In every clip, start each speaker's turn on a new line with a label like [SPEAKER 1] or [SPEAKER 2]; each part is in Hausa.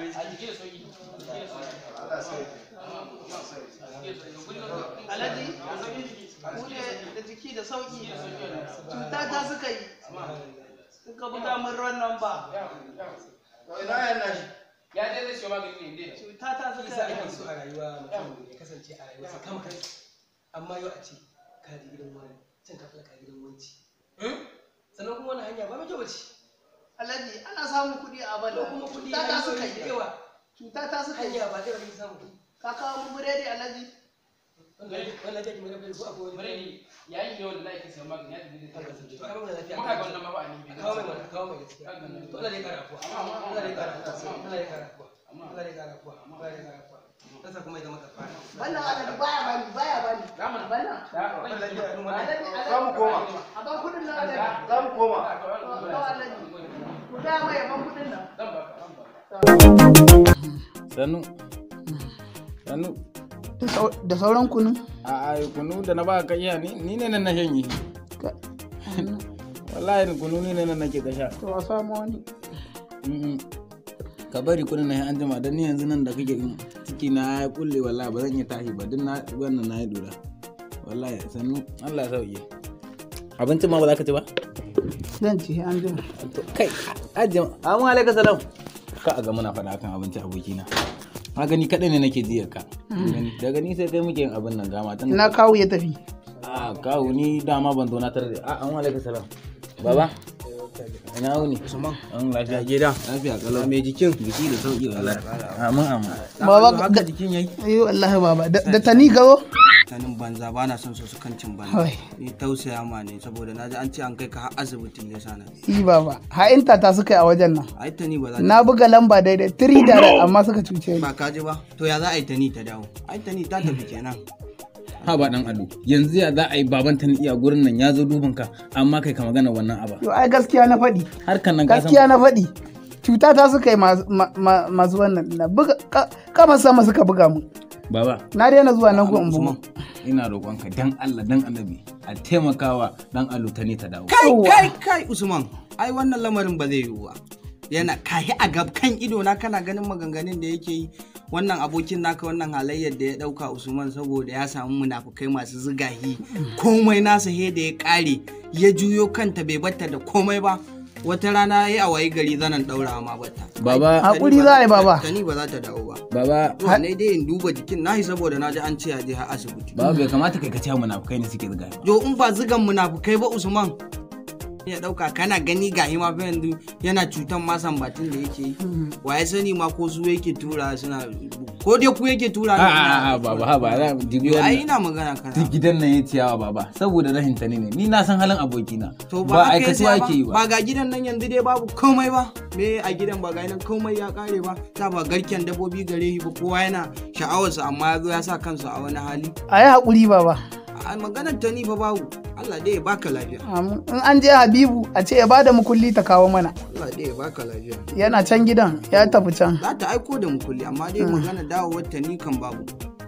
[SPEAKER 1] Alhaji, mu ne da jiki da sauki. Cuta ta suka yi. Suka buga min ran nan ba.
[SPEAKER 2] ina yan nashi
[SPEAKER 3] ya je zai siyo magani ne
[SPEAKER 1] Cuta ta
[SPEAKER 4] Isa
[SPEAKER 1] suka
[SPEAKER 4] ake
[SPEAKER 1] yi.
[SPEAKER 4] so a rayuwa mutum ya kasance a rayuwarsa kama kansa amma yau a ce ka ji gidan wani can ka falaka gidan wanci sannan kuma wani hanya ba mai kyau bace
[SPEAKER 1] Alhaji, ana samun kuɗi a bala.
[SPEAKER 4] yau kuma kuɗi
[SPEAKER 1] Cuta ta suka
[SPEAKER 4] hanyoyi da
[SPEAKER 1] yi.
[SPEAKER 4] yawa
[SPEAKER 1] Cuta ta suka yi.
[SPEAKER 4] hanya ba zai wani samu kuɗi
[SPEAKER 1] Ka kawo mu biredi Alhaji.
[SPEAKER 4] wanda wanda ake mai rabar ko akwai wani
[SPEAKER 3] Biredi ya yi ne wanda za a yi siyo magani ya tafi da
[SPEAKER 4] to ka ba lafiya
[SPEAKER 3] Kuma ka ga wannan ma ba a nemi.
[SPEAKER 4] kawo mai mana kawo mai gaskiya to Allah dai kara kuwa Allah dai kara kuwa Allah dai kara kuwa Allah dai kara kuwa Allah dai kara kuwa kasa kuma ya zama kafara
[SPEAKER 1] Wannan Alhaji baya bani, baya bani.
[SPEAKER 3] Ramin.
[SPEAKER 1] Bana.
[SPEAKER 3] Ya,
[SPEAKER 1] Alhaji,
[SPEAKER 2] za mu koma
[SPEAKER 1] A ban kuɗin nan Alhaji.
[SPEAKER 2] za mu koma
[SPEAKER 1] Kawo Alhaji. Ku gaya mai ya ban kuɗin nan.
[SPEAKER 3] Zan baka, zan baka.
[SPEAKER 5] Sannu. Sannu.
[SPEAKER 1] Da sauran kunu.
[SPEAKER 5] A a kunu da na ba ka iya ni ni ne nan na shanye. Wallahi ni kunu ni ne nan nake ka sha.
[SPEAKER 1] To a samu wani.
[SPEAKER 5] Mm-mm. Ka bari kunin na an jima dan ni yanzu nan da kake in ciki na ya kulle wallahi ba zan iya tashi ba dan na wannan na yi dura. Wallahi sannu Allah ya sauke. Abincin ma ba za ka ci ba?
[SPEAKER 1] Zan ci an jima.
[SPEAKER 5] To, kai ajiye amma alaika salam ka a ga muna faɗa akan abinci abokina ka gani kaɗai ne nake jiya ka daga ni sai kai muke yin abin nan gama tun
[SPEAKER 1] Ina kawo ya tafi.
[SPEAKER 5] a kawo ni dama ban zo na tare da a amma alaika salam baba ina wuni usman an lafiya gida lafiya kalau me jikin jiki da sauki wallahi amin amin
[SPEAKER 1] Baba
[SPEAKER 6] haka jikin yayi
[SPEAKER 1] Eh wallahi baba da da tani gawo.
[SPEAKER 6] tanin banza ba na son su su kancin banza
[SPEAKER 1] Hai.
[SPEAKER 6] ni tausaya ma ne saboda na ji an ce an kai ka har asibitin ne sana
[SPEAKER 1] Yi baba. Ha'inta ta suka yi a wajen nan.
[SPEAKER 6] ai tani ba za ta
[SPEAKER 1] Na buga lamba daidai 3 da amma suka cuce ni.
[SPEAKER 6] ba ka ji ba to ya za a yi tani ta dawo ai tani ta tafi kenan
[SPEAKER 5] ha ba dan ado yanzu ya za a yi baban ta iya gurin nan ya zo duban ka amma kai ka magana wannan aba
[SPEAKER 1] Yo ai gaskiya na faɗi.
[SPEAKER 5] harkan nan ka san
[SPEAKER 1] Gaskiya na faɗi. Cuta ta suka yi masu ma- ma- masu wannan na buga ka- kama sama suka buga mu.
[SPEAKER 5] baba
[SPEAKER 1] Na daina zuwa nan gun
[SPEAKER 6] Usman
[SPEAKER 1] bu.
[SPEAKER 5] ina roƙonka dan Allah dan annabi a taimakawa dan alutani ta dawo
[SPEAKER 6] kai kai kai usman ai wannan lamarin ba zai yiwu ba yana kahi a gab kan ido na kana ganin maganganun da yake yi wannan abokin naka wannan halayyar da ya dauka usman saboda ya samu munafukai masu zigahi komai nasa he da ya kare ya juyo kanta bai batta da komai ba wata rana ya a wayi gari zanen daurawa ma batta
[SPEAKER 5] baba
[SPEAKER 1] Hakuri za a yi baba.
[SPEAKER 6] tani ba za ta dawo ba
[SPEAKER 5] baba
[SPEAKER 6] zuwa ne dai in duba jikin nahi saboda na ji an ce a je har asibiti
[SPEAKER 5] baba bai kamata kai ka ce munafukai ne suke zuga
[SPEAKER 6] yo in ba zigan munafukai ba usman ya dauka kana gani ga hima fa yanzu yana cutan masan batin da yake yi wa ya sani ma ko su yake tura suna ko dai ku yake tura
[SPEAKER 5] a a a baba ha ba za dibi
[SPEAKER 6] yo ai
[SPEAKER 5] wannan
[SPEAKER 6] ina magana kana
[SPEAKER 5] duk gidan nan ya ciyawa baba saboda rahin tani ne ni na san halin abokina
[SPEAKER 6] to
[SPEAKER 5] ba
[SPEAKER 6] ba aka yi
[SPEAKER 5] aikace
[SPEAKER 6] sa
[SPEAKER 5] ake yi
[SPEAKER 6] ba
[SPEAKER 5] ba
[SPEAKER 6] ba ga gidan nan yanzu dai babu komai ba me a gidan ba ga nan komai ya kare ba ta ba garken dabbobi gare shi ba kowa yana sha'awarsa amma ya zo ya sa kansa a wani hali
[SPEAKER 1] A yi haƙuri baba.
[SPEAKER 6] a maganar ta ni fa babu Allah dai ya baka lafiya
[SPEAKER 1] Amin. In an je Habibu a ce ya bada mukulli ta kawo mana.
[SPEAKER 6] Allah dai ya baka lafiya
[SPEAKER 1] Yana can gidan ya tafi can.
[SPEAKER 6] za ta aiko da mukulli amma dai magana dawowar ta ni kan babu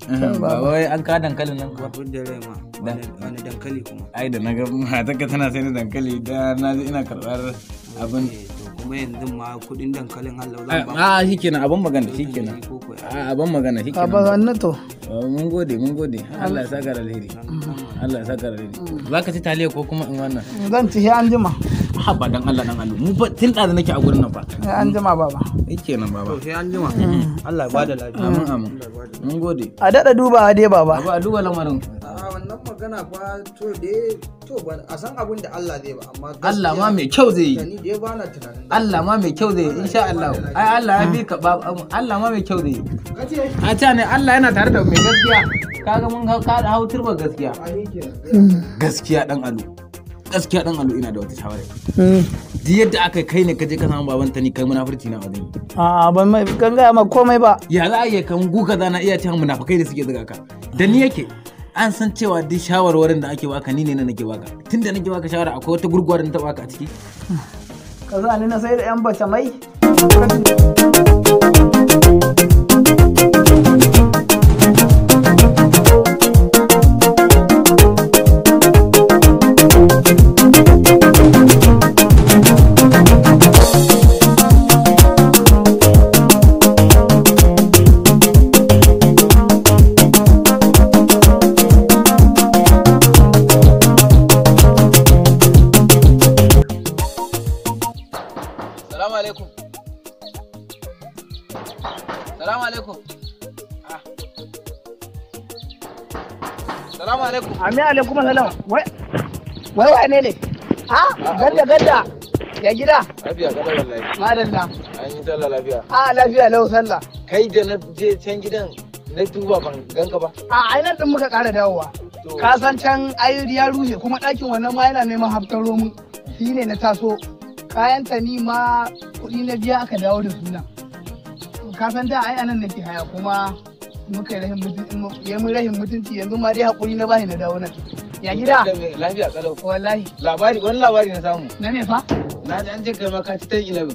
[SPEAKER 5] ba wai an ka dankalin nan kuwa
[SPEAKER 6] abin da rai ma wani wani dankali kuma
[SPEAKER 5] ai da na ga matarka tana sai da dankali da na ji ina karɓar abin
[SPEAKER 6] Eh, to kuma yanzu ma kudin dankalin halau zan ba
[SPEAKER 5] a shikenan abin magana shikenan
[SPEAKER 6] ko ko
[SPEAKER 5] a abin magana
[SPEAKER 1] Baba
[SPEAKER 5] shikenan
[SPEAKER 1] sannu to.
[SPEAKER 5] mun gode mun gode Allah ya saka da alheri Allah ya saka da alheri za ka ci taliya ko kuma in wannan
[SPEAKER 1] Zan ci sai an jima.
[SPEAKER 5] ha ba dan Allah dan Allah mu fa tun da nake a gurin nan fa
[SPEAKER 1] Sai an jima baba.
[SPEAKER 5] shikenan baba
[SPEAKER 6] to sai an jima Allah ya bada lafiya
[SPEAKER 5] amin amin mun gode
[SPEAKER 1] A daɗa dubawa dai baba.
[SPEAKER 5] baba a duba lamarin
[SPEAKER 6] a wannan magana fa to dai to ba a san abin da Allah zai ba amma gaskiya
[SPEAKER 5] Allah ma mai kyau zai yi
[SPEAKER 6] da ni dai ba na tunanin
[SPEAKER 5] Allah ma mai kyau zai yi insha Allah ai Allah ya bi ka ba Allah ma mai kyau zai yi a ta ne Allah yana tare da mai gaskiya kaga mun hau ka hau turba gaskiya gaskiya dan alu gaskiya dan alu ina da wata shawara duk yadda aka kai ne ka je ka samu baban ta ni kai munafurci na wajen
[SPEAKER 1] A ban mai kan gaya ma komai ba.
[SPEAKER 5] ya za a iya kan guka zana iya cewa munafukai da suke zuga ka da ni yake an san cewa duk shawarwarin da ake baka ni ne na nake baka tunda nake baka shawara akwai wata gurguwar da ta baka a ciki
[SPEAKER 1] Ka za ni na sai da 'yan bace mai.
[SPEAKER 5] salamu alaikum Ah. salamu alaikum
[SPEAKER 1] Amin alaikum salam. Wai wai wane ne? Ha? Gadda gadda. Ya gida?
[SPEAKER 5] lafiya kada wallahi
[SPEAKER 1] Madalla.
[SPEAKER 5] an yi sallah lafiya
[SPEAKER 1] A lafiya lau sallah.
[SPEAKER 5] kai da na je can gidan na duba ban ganka ba
[SPEAKER 1] A ainihin din muka ƙara dawowa.
[SPEAKER 5] To.
[SPEAKER 1] Ka san can ayyuri ya rushe kuma ɗakin wannan ma yana neman haftar romu. Shi ne na taso. Kayan ta ni ma kuɗi na biya aka dawo da suna. Ka san da ai anan nake haya kuma muka yi rahin mutunci ya mun rahin mutunci yanzu ma dai haƙuri na bahi na dawo nan. Ya gida?
[SPEAKER 5] lafiya kalau
[SPEAKER 1] Wallahi.
[SPEAKER 5] labari wani labari na samu
[SPEAKER 1] Na ne fa?
[SPEAKER 5] na ji an ce kai ma ka ci 10 11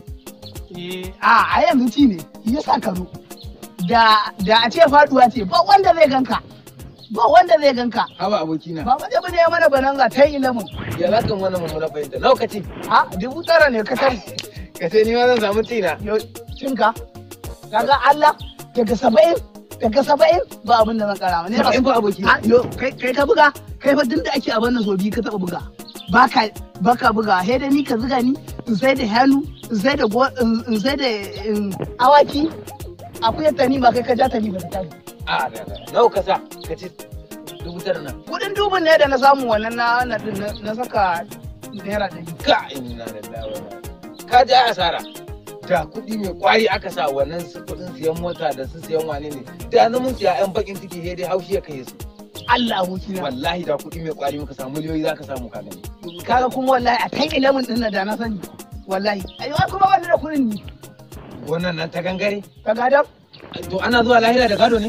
[SPEAKER 1] a a yanzu ci ne ya sa ka zo da da a ce faduwa ce ba wanda zai ganka ba wanda zai ganka
[SPEAKER 5] haba abokina
[SPEAKER 1] ba ba bane ya mana bananga ta yi lamun
[SPEAKER 5] ya za ka mana mummuna fahimta lokaci
[SPEAKER 1] a dubu tara ne ka san
[SPEAKER 5] ka ce ni ma zan samu tina
[SPEAKER 1] yo cinka kaga Allah daga saba'in daga saba'in ba abin da zan kara ma ne
[SPEAKER 5] Saba'in ba aboki.
[SPEAKER 1] a yo kai kai ka buga kai fa tunda ake abin nan so biyu ka taba buga baka baka buga sai da ni ka zuga ni in sai da hannu in sai da go- in in sai da in, awaki akwai ta ni ba kai ka ja ta ni ba ta tafi
[SPEAKER 5] a da da nawa ka sa ka ci dubu tara nan
[SPEAKER 1] kudin dubin ne da na samu wannan na na, na, na saka naira ɗari
[SPEAKER 5] ka ina da dawo ka ji asara da kuɗi mai kwari aka sa wannan su kuɗin siyan mota da su siyan wane ne da yanzu mun siya yan bakin ciki sai dai haushi ya kai su
[SPEAKER 1] Allah abokina
[SPEAKER 5] wallahi da kuɗi mai kwari muka samu miliyoyi za ka samu ka gani
[SPEAKER 1] kaga kuma wallahi a kan ilimin din da na sani wallahi ayo ai kuma wanda da kudin ni
[SPEAKER 5] wannan nan ta gangare
[SPEAKER 1] ka gadam
[SPEAKER 5] to ana zuwa lahira da gado ne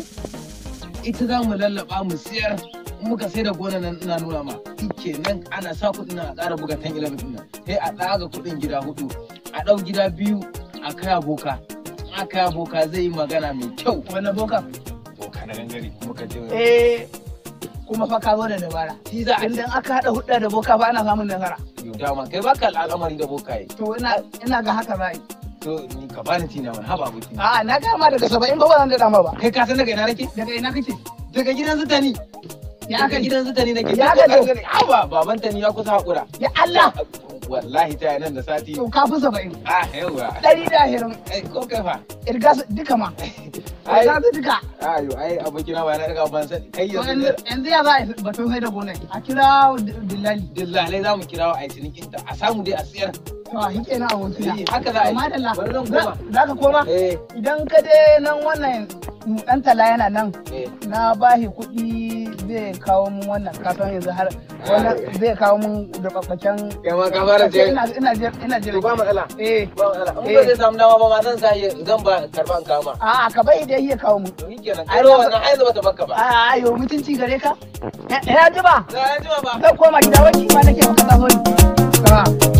[SPEAKER 5] ita za mu lallaba mu siyar in muka sai da gona nan ina nuna ma ike nan ana sa kuɗin nan a ƙara buga tan ilimin din nan sai a ɗaga kuɗin gida hudu a ɗau gida biyu a kaya boka in a kaya boka zai yi magana mai kyau
[SPEAKER 1] wannan boka
[SPEAKER 5] boka na gangare kuma ka je
[SPEAKER 1] eh kuma fa ka zo da dabara
[SPEAKER 5] shi za a
[SPEAKER 1] idan aka hada hudda da boka fa ana samun nasara
[SPEAKER 5] yau dama kai baka al'amari da boka yi
[SPEAKER 1] to ina ina ga haka za a yi
[SPEAKER 5] to ni ka bani tina mana haba abokin
[SPEAKER 1] a'a na gama daga saba'in ba wannan da dama ba
[SPEAKER 5] kai ka san daga ina nake
[SPEAKER 1] daga ina kake
[SPEAKER 5] daga gidan zutani
[SPEAKER 1] ya
[SPEAKER 5] daga
[SPEAKER 1] aka
[SPEAKER 5] gidan zutani nake
[SPEAKER 1] Ya
[SPEAKER 5] Daga
[SPEAKER 1] gaje.
[SPEAKER 5] gangare. haba baban tani ya kusa haƙura
[SPEAKER 1] ya Allah
[SPEAKER 5] wallahi ta nan da sati
[SPEAKER 1] to ka fi saba'in
[SPEAKER 5] ah yawa
[SPEAKER 1] ɗari da ashirin
[SPEAKER 5] ai ko kai fa
[SPEAKER 1] irga su duka ma
[SPEAKER 5] ai
[SPEAKER 1] irga su duka
[SPEAKER 5] ayo ai abokina ba na daga ban sani kai
[SPEAKER 1] To
[SPEAKER 5] yanzu
[SPEAKER 1] yanzu yanzu ya za a yi batun sai da gonar a kira dillali
[SPEAKER 5] dillalai za mu kirawo a yi cinikinta a samu dai a siyar
[SPEAKER 1] to a hike na abokina
[SPEAKER 5] Eh, haka za a yi.
[SPEAKER 1] Amma da la-
[SPEAKER 5] Bari zan
[SPEAKER 1] za
[SPEAKER 5] koma.
[SPEAKER 1] za ka koma
[SPEAKER 5] eh
[SPEAKER 1] idan ka je nan wannan dan tala yana nan
[SPEAKER 5] eh
[SPEAKER 1] na bashi kuɗi zai kawo mun wannan kasan yanzu har wannan zai kawo mun da babbaken
[SPEAKER 5] kai ma ka fara je
[SPEAKER 1] ina ina je ina je
[SPEAKER 5] to ba matsala
[SPEAKER 1] eh
[SPEAKER 5] ba matsala in
[SPEAKER 1] Eh.
[SPEAKER 5] ba zai samu dama ba ma zan sa ya- zan ba karban kama
[SPEAKER 1] a ka bai da iya kawo mun
[SPEAKER 5] to ni kenan
[SPEAKER 1] Ai,
[SPEAKER 5] kai
[SPEAKER 1] na-
[SPEAKER 5] wannan ai zaba ta banka ba
[SPEAKER 1] a yo mutunci gare ka eh eh, ji ba
[SPEAKER 5] sai an jima ba
[SPEAKER 1] zan koma gida wani ma nake maka tsafoni